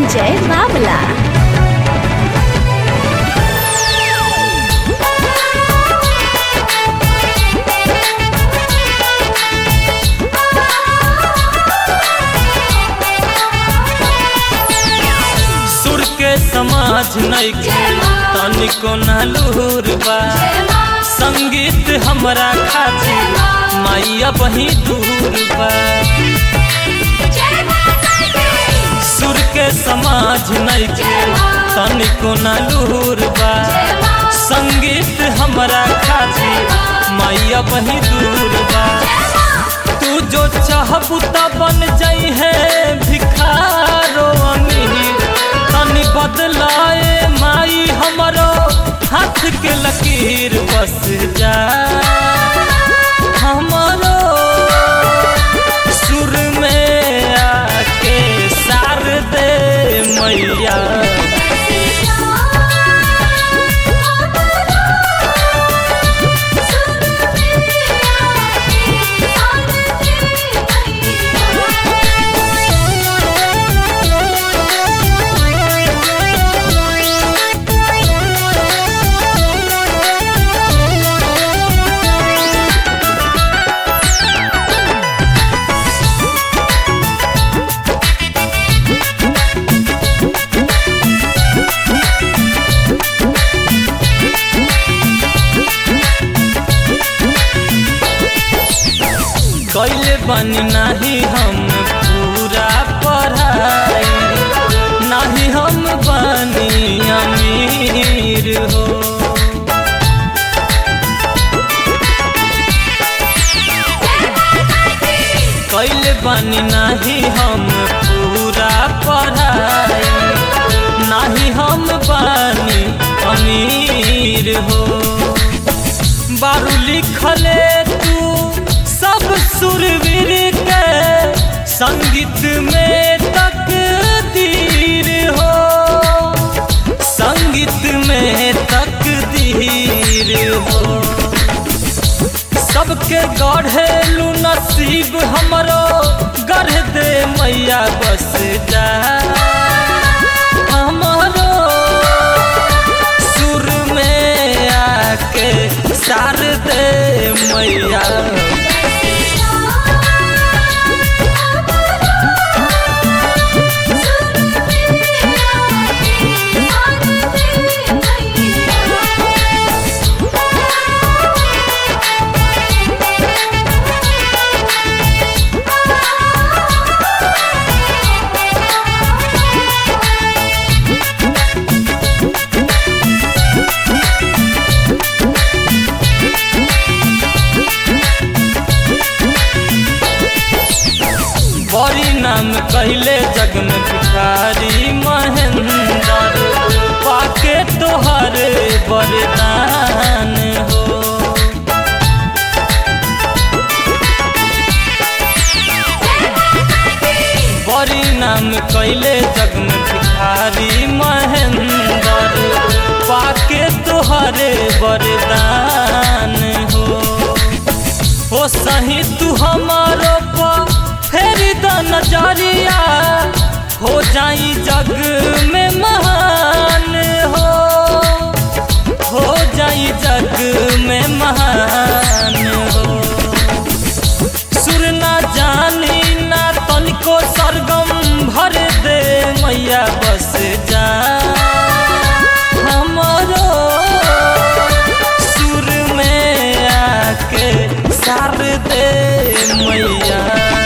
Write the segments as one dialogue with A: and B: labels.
A: संजय बावला
B: सुर के समाज नइखे तनिको नालूर बा संगीत हमरा खातिर माइया बही दूर बा सुर के समाज नइखे तनिको नालूर बा संगीत हमरा खातिर माइया बही दूर बा तू जो चाहबू त बन जाई है भिखारो अमीर तनी बदलाए माई हमरो हाथ के लकीर बस जा हमरो सुर में आके सार दे मैया कैले बनी नाही हम पूरा पढ़ाई नाही हम बनी अमीर हो कैले बनी नाही हम पूरा पढ़ाई नाही हम बनी अमीर हो बारू लिखले तू सब सुरवीर के संगीत में तकदीर हो संगीत में तकदीर हो सबके गढ़ेलू नसीब हमरो गढ़ दे मैया बस जा हमरो सुर में आके सार दे मैया बड़ी नाम कहले जग में भिखारी महेंद्र पाके तोहर वरदान हो बड़ी नाम कैले जग में भिखारी महेंद्र पाके तोहर वरदान हो हो सही तू हमारो पर फेरी द नजरिया हो जाई जग में महान हो हो जाई जग में महान हो सुर ना जानी ना तनिको सरगम भर दे मैया बस जा हमरो सुर में आके सार दे मैया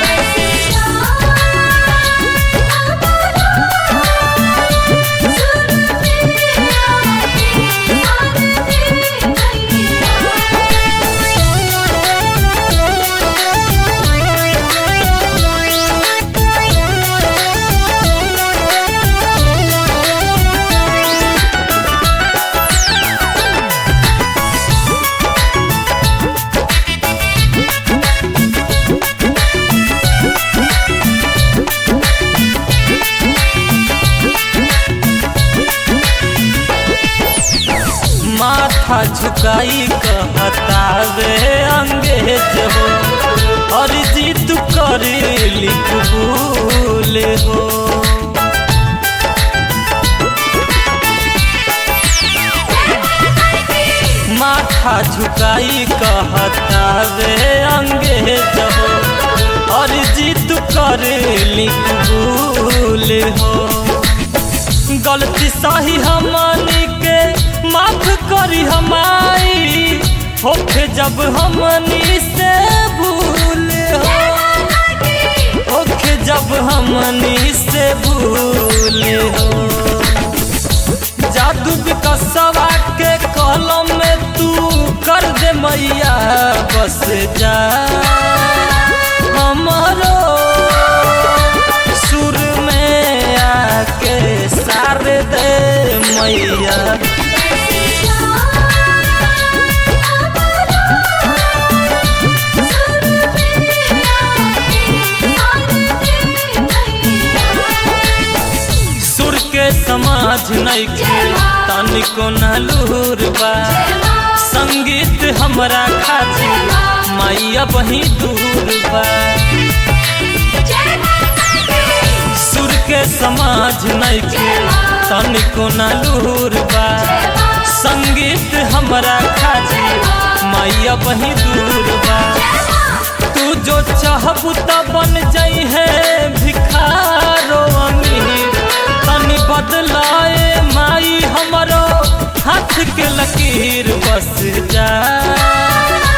B: माथा झुकाई कहतावे अंग्रेज हो अर्जी तू कर लिख भूल हो माथा झुकाई कहता वे अंग्रेज हो और जीत कर कबूल हो गलती सही हमनी के माफ करी हमारी होखे जब हमनी से भूल हो होखे जब हमनी से भूल हो जादू विकसवा के कलम में तू कर दे मैया बस जा हमारो सुर में आके सार दे मैया सुर के समाज नइखे तनिको नलूर बा संगीत हमरा खातिर मैया बही दूर बा सुर के समाज नइखे तनिको नलूर बा संगीत हमरा खातिर मैया बही दूर बा तू जो चाहबू त बन जाई है भिखारो अमीर तनी बदलाए माई हमरो हाथ के लकीर बस जा